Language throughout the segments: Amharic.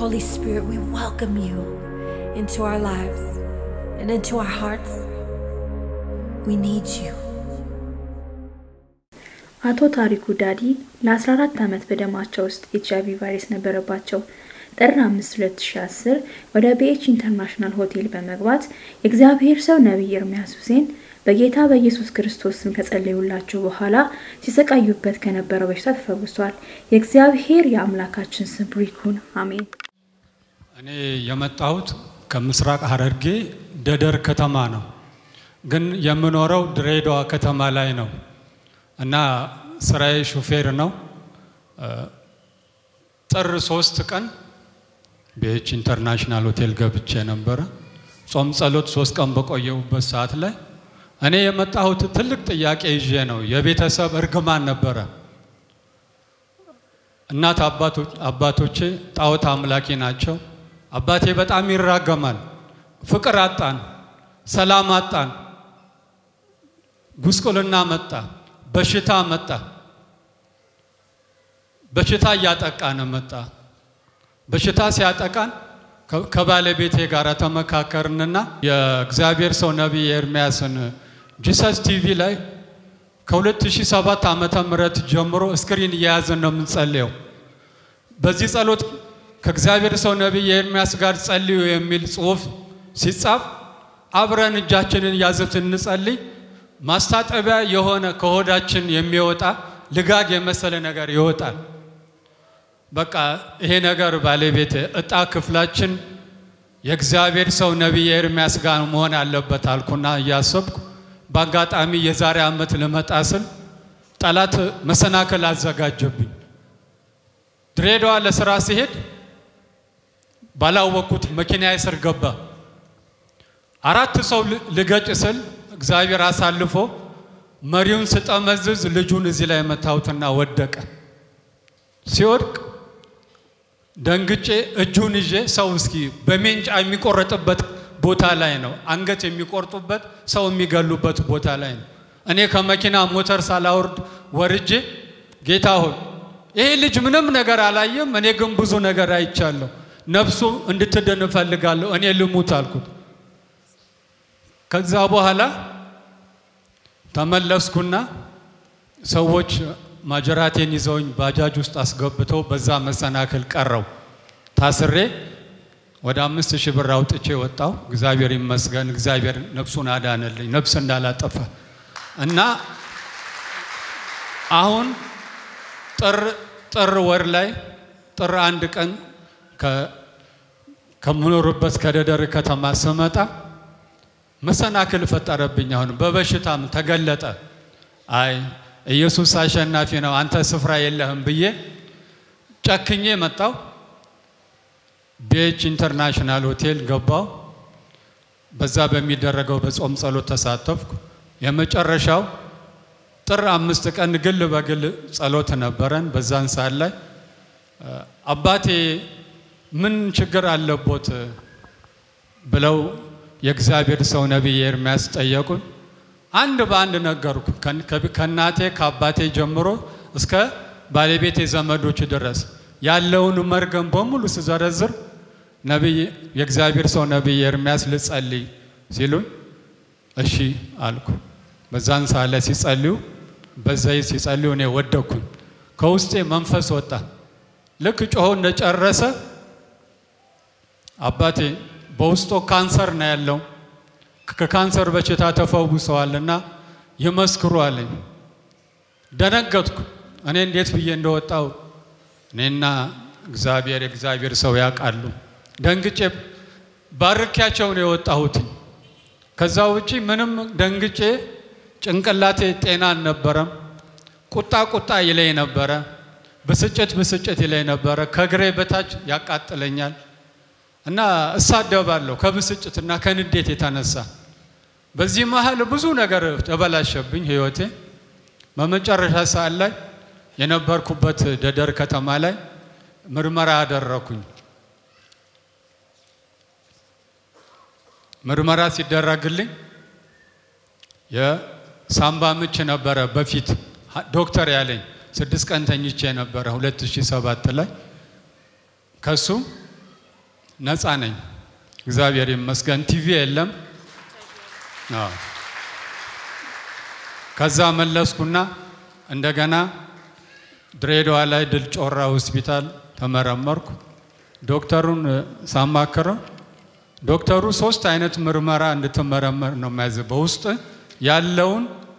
Holy Spirit, we welcome you into our lives and into our hearts. We need you. አቶ ታሪኩ ዳዲ ለ14 ዓመት በደማቸው ውስጥ ኤች አይቪ ቫይረስ ነበረባቸው። ጥር 5 2010 ወደ ቢኤች ኢንተርናሽናል ሆቴል በመግባት የእግዚአብሔር ሰው ነቢይ ኤርሚያስ ሁሴን በጌታ በኢየሱስ ክርስቶስ ስም ከጸለዩላቸው በኋላ ሲሰቃዩበት ከነበረው በሽታ ተፈውሷል። የእግዚአብሔር የአምላካችን ስም ብሩክ ይሁን፣ አሜን። እኔ የመጣሁት ከምስራቅ ሐረርጌ ደደር ከተማ ነው፣ ግን የምኖረው ድሬዳዋ ከተማ ላይ ነው እና ስራዬ ሹፌር ነው። ጥር ሶስት ቀን ቤች ኢንተርናሽናል ሆቴል ገብቼ ነበረ። ጾም ጸሎት ሶስት ቀን በቆየሁበት ሰዓት ላይ እኔ የመጣሁት ትልቅ ጥያቄ ይዤ ነው። የቤተሰብ እርግማን ነበረ። እናት አባቶቼ ጣዖት አምላኪ ናቸው። አባቴ በጣም ይራገማል። ፍቅር አጣን፣ ሰላም አጣን፣ ጉስቁልና መጣ፣ በሽታ መጣ። በሽታ እያጠቃን መጣ። በሽታ ሲያጠቃን ከባለቤቴ ጋር ተመካከርንና የእግዚአብሔር ሰው ነቢይ ኤርሚያስን ጂሰስ ቲቪ ላይ ከ2007 ዓመተ ምህረት ጀምሮ ስክሪን እየያዝን ነው የምንጸልየው። በዚህ ጸሎት ከእግዚአብሔር ሰው ነቢይ ኤርሚያስ ጋር ጸልዩ የሚል ጽሑፍ ሲጻፍ አብረን እጃችንን ያዘት እንጸልይ። ማስታጠቢያ የሆነ ከሆዳችን የሚወጣ ልጋግ የመሰለ ነገር ይወጣል። በቃ ይሄ ነገር ባለቤት እጣ ክፍላችን የእግዚአብሔር ሰው ነቢይ ኤርሚያስ ጋር መሆን አለበት አልኩና እያሰብኩ በአጋጣሚ የዛሬ ዓመት ልመጣ ስል ጠላት መሰናክል አዘጋጀብኝ። ድሬዳዋ ለስራ ሲሄድ ባላወቅኩት መኪና ስር ገባ። አራት ሰው ልገጭ ስል እግዚአብሔር አሳልፎ መሪውን ስጠመዝዝ ልጁን እዚህ ላይ መታሁትና ወደቀ። ሲወድቅ ደንግጬ እጁን ይዤ ሰው እስኪ በሜንጫ የሚቆረጥበት ቦታ ላይ ነው፣ አንገት የሚቆርጡበት ሰው የሚገሉበት ቦታ ላይ ነው። እኔ ከመኪና ሞተር ሳላወርድ ወርጄ ጌታ ሆይ ይሄ ልጅ ምንም ነገር አላየም፣ እኔ ግን ብዙ ነገር አይቻለሁ፣ ነፍሱ እንድትድን እፈልጋለሁ፣ እኔ ልሙት አልኩት። ከዛ በኋላ ተመለስኩና ሰዎች ማጀራቴን ይዘውኝ ባጃጅ ውስጥ አስገብተው በዛ መሰናክል ቀረው። ታስሬ ወደ አምስት ሺህ ብር አውጥቼ ወጣው። እግዚአብሔር ይመስገን። እግዚአብሔር ነፍሱን አዳነልኝ፣ ነፍስ እንዳላጠፋ እና አሁን ጥር ጥር ወር ላይ ጥር አንድ ቀን ከምኖርበት ከደደር ከተማ ስመጣ መሰናክል ፈጠረብኝ። አሁን በበሽታም ተገለጠ። አይ ኢየሱስ አሸናፊ ነው፣ አንተ ስፍራ የለህም ብዬ ጨክኜ መጣው። ቤች ኢንተርናሽናል ሆቴል ገባው። በዛ በሚደረገው በጾም ጸሎት ተሳተፍኩ። የመጨረሻው ጥር አምስት ቀን ግል በግል ጸሎት ነበረን። በዛን ሰዓት ላይ አባቴ ምን ችግር አለቦት ብለው የእግዚአብሔር ሰው ነቢይ ኤርሚያስ ጠየቁን። አንድ በአንድ ነገርኩ። ከእናቴ ከአባቴ ጀምሮ እስከ ባለቤቴ ዘመዶች ድረስ ያለውን መርገም በሙሉ ስዘረዝር ነቢይ የእግዚአብሔር ሰው ነቢይ ኤርሚያስ ልጸልይ ሲሉኝ እሺ አልኩ። በዛን ሰዓት ላይ ሲጸልዩ በዘይት ሲጸልዩ እኔ ወደኩኝ። ከውስጤ መንፈስ ወጣ። ልክ ጮሆ እንደጨረሰ አባቴ በውስጡ ካንሰር ነው ያለው ከካንሰር በሽታ ተፈውሰዋልና ይመስክሩ አለኝ። ደነገጥኩ። እኔ እንዴት ብዬ እንደወጣው እኔና እግዚአብሔር የእግዚአብሔር ሰው ያውቃሉ። ደንግጬ ባርኪያቸው ነው የወጣሁት። ከዛ ውጪ ምንም ደንግጬ ጭንቅላቴ ጤና አልነበረም። ቁጣ ቁጣ ይለኝ ነበረ። ብስጭት ብስጭት ይለኝ ነበረ። ከእግሬ በታች ያቃጥለኛል እና እሳደባለሁ ከብስጭትና ከንዴት የተነሳ። በዚህ መሀል ብዙ ነገር ተበላሸብኝ ህይወቴ። በመጨረሻ ሰዓት ላይ የነበርኩበት ደደር ከተማ ላይ ምርመራ አደረኩኝ። ምርመራ ሲደረግልኝ የሳምባ ምች ነበረ በፊት ዶክተር ያለኝ ስድስት ቀን ተኝቼ ነበረ 2007 ላይ ከሱ ነፃ ነኝ። እግዚአብሔር ይመስገን። ቲቪ የለም። አዎ። ከዛ መለስኩና እንደገና ድሬዳዋ ላይ ድል ጮራ ሆስፒታል ተመረመርኩ። ዶክተሩን ሳማክረው ዶክተሩ ሶስት አይነት ምርመራ እንድትመረመር ነው የሚያዝ በውስጥ ያለውን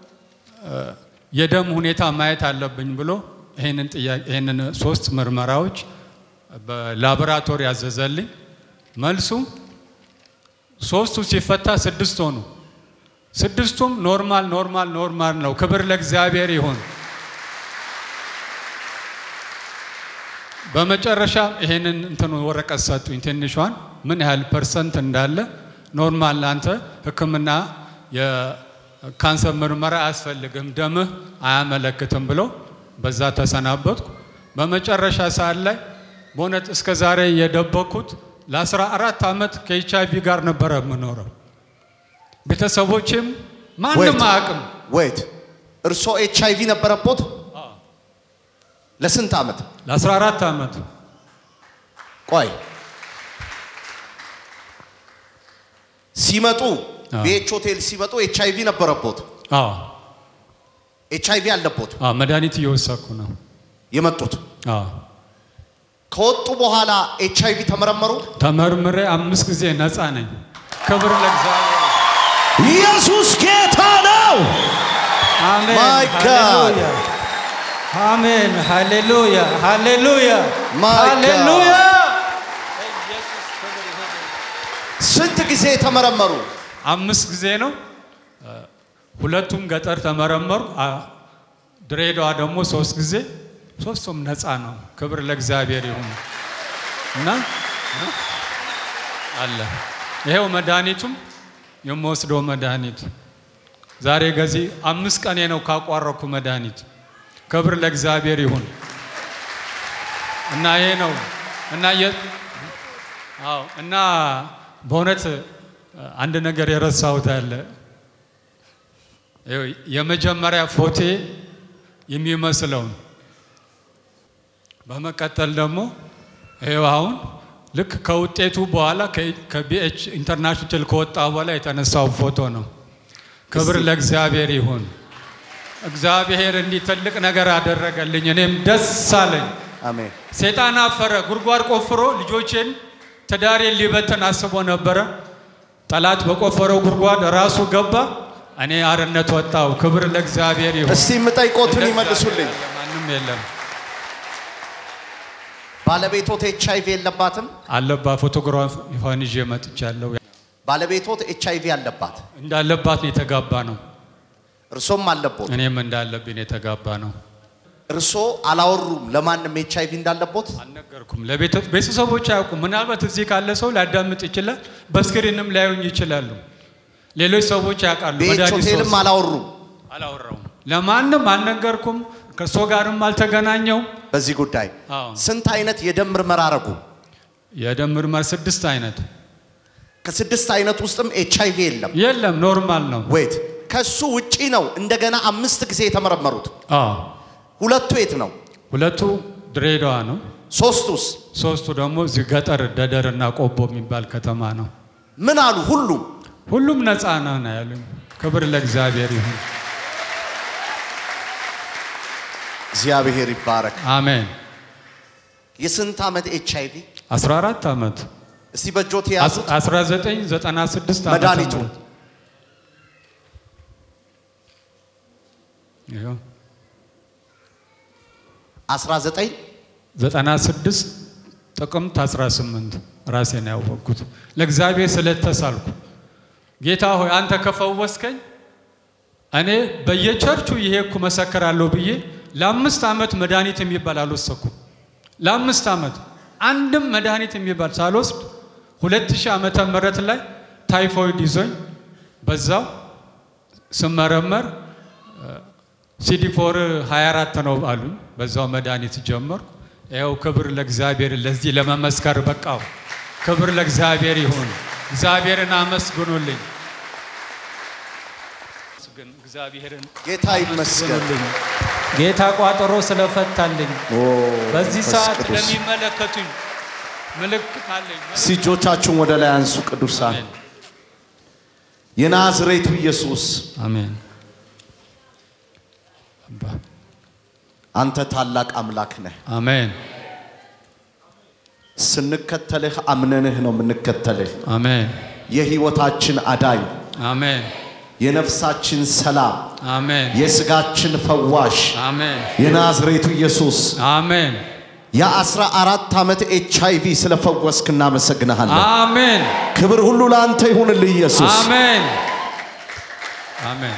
የደም ሁኔታ ማየት አለብኝ ብሎ ይህንን ጥያቄ ይህንን ሶስት ምርመራዎች በላቦራቶሪ ያዘዘልኝ። መልሱ ሶስቱ ሲፈታ ስድስት ሆኑ። ስድስቱም ኖርማል ኖርማል ኖርማል ነው። ክብር ለእግዚአብሔር ይሁን። በመጨረሻ ይሄንን እንትን ወረቀት ሰጡኝ፣ ትንሿን ምን ያህል ፐርሰንት እንዳለ ኖርማል፣ ለአንተ ሕክምና የካንሰር ምርመራ አያስፈልግም፣ ደምህ አያመለክትም ብሎ በዛ ተሰናበትኩ። በመጨረሻ ሰዓት ላይ በእውነት እስከ ዛሬ የደበኩት ለአስራ አራት ዓመት ከኤች አይቪ ጋር ነበረ የምኖረው። ቤተሰቦችም ማንም አያውቅም። ወይት እርሶ ኤች አይቪ ነበረቦት? ለስንት ዓመት? ለአስራ አራት ዓመት ቆይ ሲመጡ አዎ። ቤች ሆቴል ሲመጡ ኤች አይቪ ነበረቦት? አዎ ኤች አይቪ አለቦት አዎ መድኃኒት እየወሰድኩ ነው። የመጡት? አዎ ከወጡ በኋላ ኤች አይቪ ተመረመሩ? ተመርምሬ አምስት ጊዜ ነፃ ነኝ። ክብር ለእግዚአብሔር። ኢየሱስ ጌታ ነው። አሜን My God. ሃሌሉያ አሜን ሃሌሉያ ሃሌሉያ My God. ሃሌሉያ ስንት ጊዜ ተመረመሩ? አምስት ጊዜ ነው። ሁለቱም ገጠር ተመረመሩ። አ- ድሬዳዋ ደግሞ ሶስት ጊዜ፣ ሶስቱም ነፃ ነው። ክብር ለእግዚአብሔር ይሁን እና አለ ይሄው መድኃኒቱም የምወስደው መድኃኒት ዛሬ ገዚህ አምስት ቀኔ ነው ካቋረኩ መድኃኒት። ክብር ለእግዚአብሔር ይሁን እና ይሄ ነው እና የ- አዎ እና በእውነት አንድ ነገር የረሳሁት አለ። ይኸው የመጀመሪያ ፎቴ የሚመስለውን በመቀጠል ደግሞ ይኸው አሁን ልክ ከውጤቱ በኋላ ከቢኤች ኢንተርናሽናል ከወጣ በኋላ የተነሳው ፎቶ ነው። ክብር ለእግዚአብሔር ይሁን። እግዚአብሔር እንዲህ ትልቅ ነገር አደረገልኝ፣ እኔም ደስ አለኝ። አሜን። ሴጣን አፈረ። ጉድጓድ ቆፍሮ ልጆቼን ትዳሬን ሊበትን አስቦ ነበረ። ጠላት በቆፈረው ጉድጓድ ራሱ ገባ። እኔ አርነት ወጣው። ክብር ለእግዚአብሔር ይሁን። እስቲ የምጠይቆትን እንደ ይመልሱልኝ። እግዚአብሔር ማንም የለም ባለቤቶት ኤች አይቪ የለባትም? አለባ ፎቶግራፍ ይሆን ይዤ መጥቻለሁ። ባለቤቶት ኤች አይቪ አለባት፣ እንዳለባት ነው የተጋባ ነው። እርሶም አለቦት። እኔም እንዳለብኝ ነው የተጋባ ነው። እርሶ አላወሩም ለማንም ኤች አይቪ እንዳለቦት? አልነገርኩም። ለቤተ- ቤተሰቦች አያውቁም። ምናልባት እዚህ ካለ ሰው ሊያዳምጥ ይችላል። በስክሪንም ሊያዩኝ ይችላሉ። ሌሎች ሰዎች ያውቃሉ። ቤች መድኃኒት ሆቴልም ሶስት- አላወሩም አላወራውም። ለማንም አልነገርኩም። ከእሱ ጋርም አልተገናኘው። በዚህ ጉዳይ። አዎ። ስንት አይነት የደም ምርመራ አረጉ? የደም ምርመራ ስድስት አይነት ከስድስት አይነት ውስጥም ኤች አይቪ የለም። የለም፣ ኖርማል ነው። ወይት ከሱ ውጪ ነው እንደገና አምስት ጊዜ የተመረመሩት። አዎ ሁለቱ የት ነው? ሁለቱ ድሬዳዋ ነው። ሶስቱስ ሶስቱ ደግሞ እዚህ ገጠር ደደር እና ቆቦ የሚባል ከተማ ነው። ምን አሉ? ሁሉም ሁሉም ነፃ ነው ነው ያሉኝ። ክብር ለእግዚአብሔር ይሁን። እግዚአብሔር ይባረክ። አሜን። የስንት ዓመት ኤች አይቪ? 14 ዓመት እስቲ በእጆት የያዙት 1996 ዓመተ መድኃኒቱ? ምህረት ይኸው 19 96 ጥቅምት 18 ራሴን ያወቅኩት ለእግዚአብሔር ስለተሳልኩ ጌታ ሆይ አንተ ከፈወስከኝ እኔ በየቸርቹ ይሄኩ መሰከራለሁ ብዬ ለአምስት ዓመት መድኃኒት የሚባል አልወሰኩም። ለአምስት ዓመት አንድም መድኃኒት የሚባል ሳልወስድ 2000 ዓመተ ምህረት ላይ ታይፎይድ ይዞኝ በዛው ስመረመር ሲዲ ፎር 24 ነው አሉኝ። በዛው መድኃኒት ጀመርኩ። ይኸው ክብር ለእግዚአብሔር ለዚህ ለመመስከር በቃው። ክብር ለእግዚአብሔር ይሁን። እግዚአብሔርን አመስግኑልኝ። ግን እግዚአብሔርን ጌታ ይመስገን። አመስግኑልኝ። ጌታ ቋጠሮ ስለፈታልኝ ኦ፣ በዚህ መንፈስ ሰዓት ቅዱስ። ለሚመለከቱኝ ምልክት አለኝ። እጆቻችሁን ወደ ላይ አንሱ ቅዱሳን። አሜን። የናዝሬቱ ኢየሱስ አሜን። አባ አንተ ታላቅ አምላክ ነህ። አሜን። ስንከተልህ አምነንህ ነው የምንከተልህ። አሜን። የህይወታችን አዳኝ፣ አሜን። የነፍሳችን ሰላም፣ አሜን። የስጋችን ፈዋሽ አሜን። የናዝሬቱ ኢየሱስ አሜን። የአስራ አራት ዓመት ኤች አይ ቪ ስለፈወስክ እናመሰግንሃለን። አሜን። ክብር ሁሉ ለአንተ ይሁንልህ ኢየሱስ። አሜን። አሜን።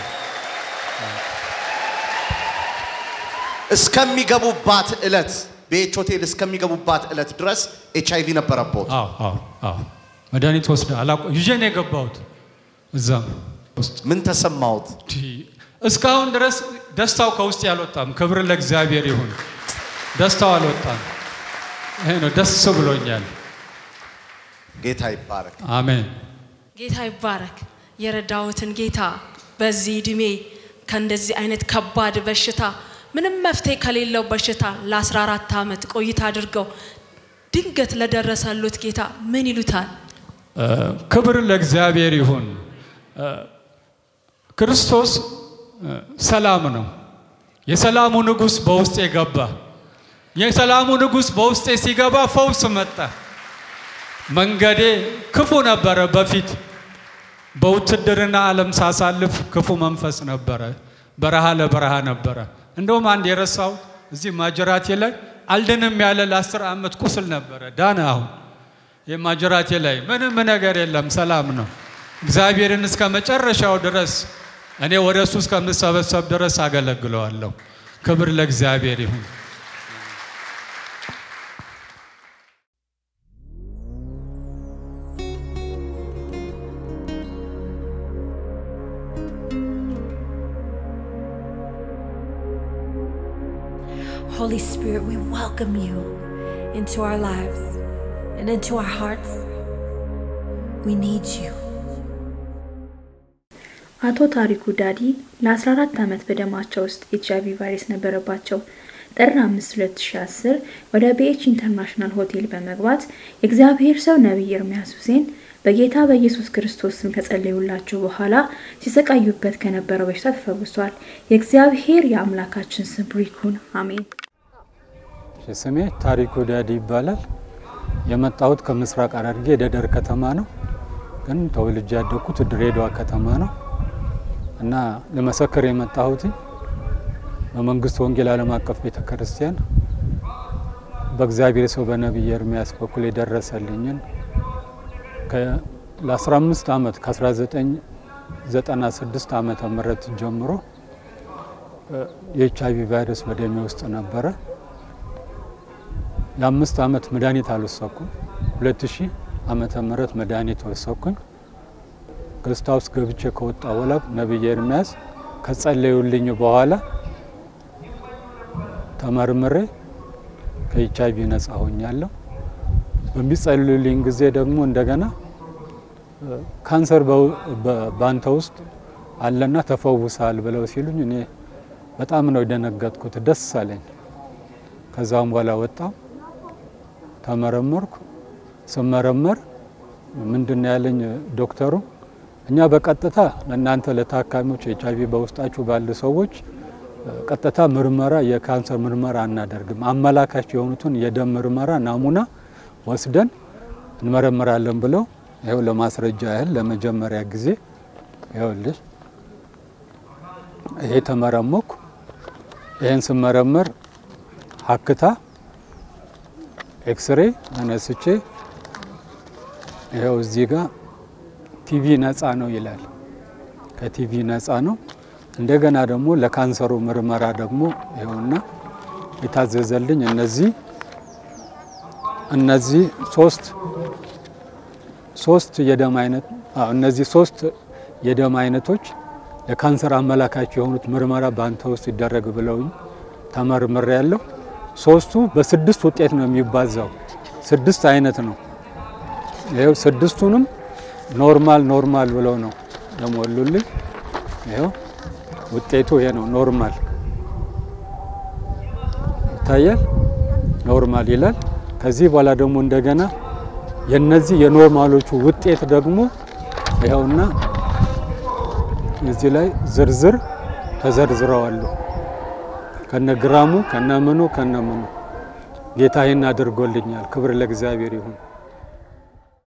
እስከሚገቡባት ዕለት ቤች ሆቴል እስከሚገቡባት ዕለት ድረስ ኤች አይ ቪ ነበረቦት። አዎ አዎ አዎ መድኃኒት ወስደ አላቆ ይዤ ነው የገባሁት እዛም ውስጥ ምን ተሰማሁት? እስካሁን ድረስ ደስታው ከውስጥ ያልወጣም። ክብር ለእግዚአብሔር ይሁን። ደስታው አልወጣም። ይሄ ነው ደስ ብሎኛል። ጌታ ይባረክ። አሜን። ጌታ ይባረክ። የረዳሁትን ጌታ በዚህ እድሜ ከእንደዚህ አይነት ከባድ በሽታ ምንም መፍትሄ ከሌለው በሽታ ለ14 ዓመት ቆይታ አድርገው ድንገት ለደረሰሉት ጌታ ምን ይሉታል? እ፣ ክብር ለእግዚአብሔር ይሁን። እ፣ ክርስቶስ እ፣ ሰላም ነው። የሰላሙ ንጉሥ በውስጤ ገባ። የሰላሙ ንጉሥ በውስጤ ሲገባ ፈውስ መጣ። መንገዴ ክፉ ነበረ። በፊት በውትድርና ዓለም ሳሳልፍ ክፉ መንፈስ ነበረ። በረሃ ለበረሃ ነበረ። እንደውም አንድ የረሳው እዚህ ማጀራቴ ላይ አልድንም ያለ ለአስር ዓመት ቁስል ነበረ። ዳነ አሁን የማጀራቴ ላይ ምንም ነገር የለም፣ ሰላም ነው። እግዚአብሔርን እስከ መጨረሻው ድረስ እኔ ወደ እሱ እስከምሰበሰብ ድረስ አገለግለዋለሁ። ክብር ለእግዚአብሔር ይሁን። Holy Spirit, we welcome you into our lives and into our hearts. We need you. አቶ ታሪኩ ዳዲ ለ14 ዓመት በደማቸው ውስጥ ኤች አይቪ ቫይረስ ነበረባቸው። ጥር 5 2010 ወደ ቢኤች ኢንተርናሽናል ሆቴል በመግባት የእግዚአብሔር ሰው ነቢይ ኤርሚያስ ሁሴን በጌታ በኢየሱስ ክርስቶስ ስም ከጸለዩላቸው በኋላ ሲሰቃዩበት ከነበረው በሽታ ተፈውሷል። የእግዚአብሔር የአምላካችን ስም ብሩክ ይሁን። አሜን። እሺ፣ ስሜ ታሪኩ ዳዲ ይባላል። የመጣሁት ከምስራቅ ሐረርጌ ደደር ከተማ ነው፣ ግን ተወልጄ ያደግኩት ድሬዳዋ ከተማ ነው እና ለመሰከር የመጣሁት በመንግስት ወንጌል ዓለም አቀፍ ቤተ ክርስቲያን በእግዚአብሔር ሰው በነቢይ ኤርሚያስ በኩል የደረሰልኝን ከ- ለ15 ዓመት ከ1996 ዓመተ ምህረት ጀምሮ የኤች አይቪ ቫይረስ በደሜ ውስጥ ነበረ። ለአምስት ዓመት መድኃኒት አልወሰድኩም። 2000 ዓመተ ምህረት መድኃኒት ወሰድኩኝ። ገስት ሃውስ ገብቼ ከወጣ በኋላ ነቢይ ኤርሚያስ ከጸለዩልኝ በኋላ ተመርምሬ ከኤች አይቪ ነጻ ሆኛለሁ። በሚጸልዩልኝ ጊዜ ደግሞ እንደገና እ፣ ካንሰር በው- በ- ባንተ ውስጥ አለና ተፈውሳል ብለው ሲሉኝ እኔ በጣም ነው የደነገጥኩት፣ ደስ አለኝ። ከዛም በኋላ ወጣው ተመረመርኩ። ስመረመር ምንድን ነው ያለኝ ዶክተሩ፣ እኛ በቀጥታ ለእናንተ ለታካሚዎች ኤች አይቪ በውስጣችሁ ባሉ ሰዎች እ፣ ቀጥታ ምርመራ የካንሰር ምርመራ አናደርግም። አመላካች የሆኑትን የደም ምርመራ ናሙና ወስደን እንመረምራለን ብለው ይኸው ለማስረጃ ያህል ለመጀመሪያ ጊዜ ይኸውልሽ ይሄ ተመረመኩ። ይህን ስመረመር ሀክታ ኤክስሬ አነስቼ ይኸው እዚህ ጋር ቲቪ ነፃ ነው ይላል። ከቲቪ ነፃ ነው። እንደገና ደግሞ ለካንሰሩ ምርመራ ደግሞ ይኸውና የታዘዘልኝ እነዚህ እነዚህ ሶስት ሶስት የደም አይነት አዎ እነዚህ ሶስት የደም አይነቶች ለካንሰር አመላካች የሆኑት ምርመራ በአንተ ውስጥ ይደረግ ብለውኝ ተመርምሬ ያለው ሶስቱ በስድስት ውጤት ነው የሚባዛው። ስድስት አይነት ነው። ይኸው ስድስቱንም ኖርማል ኖርማል ብለው ነው የሞሉልኝ። ይኸው ውጤቱ ይሄ ነው። ኖርማል ይታያል። ኖርማል ይላል። ከዚህ በኋላ ደግሞ እንደገና የነዚህ የኖርማሎቹ ውጤት ደግሞ ይኸውና እዚህ ላይ ዝርዝር ተዘርዝረዋሉ ከነግራሙ ከነምኑ ከነምኑ ጌታ ይህን አድርጎልኛል። ክብር ለእግዚአብሔር ይሁን።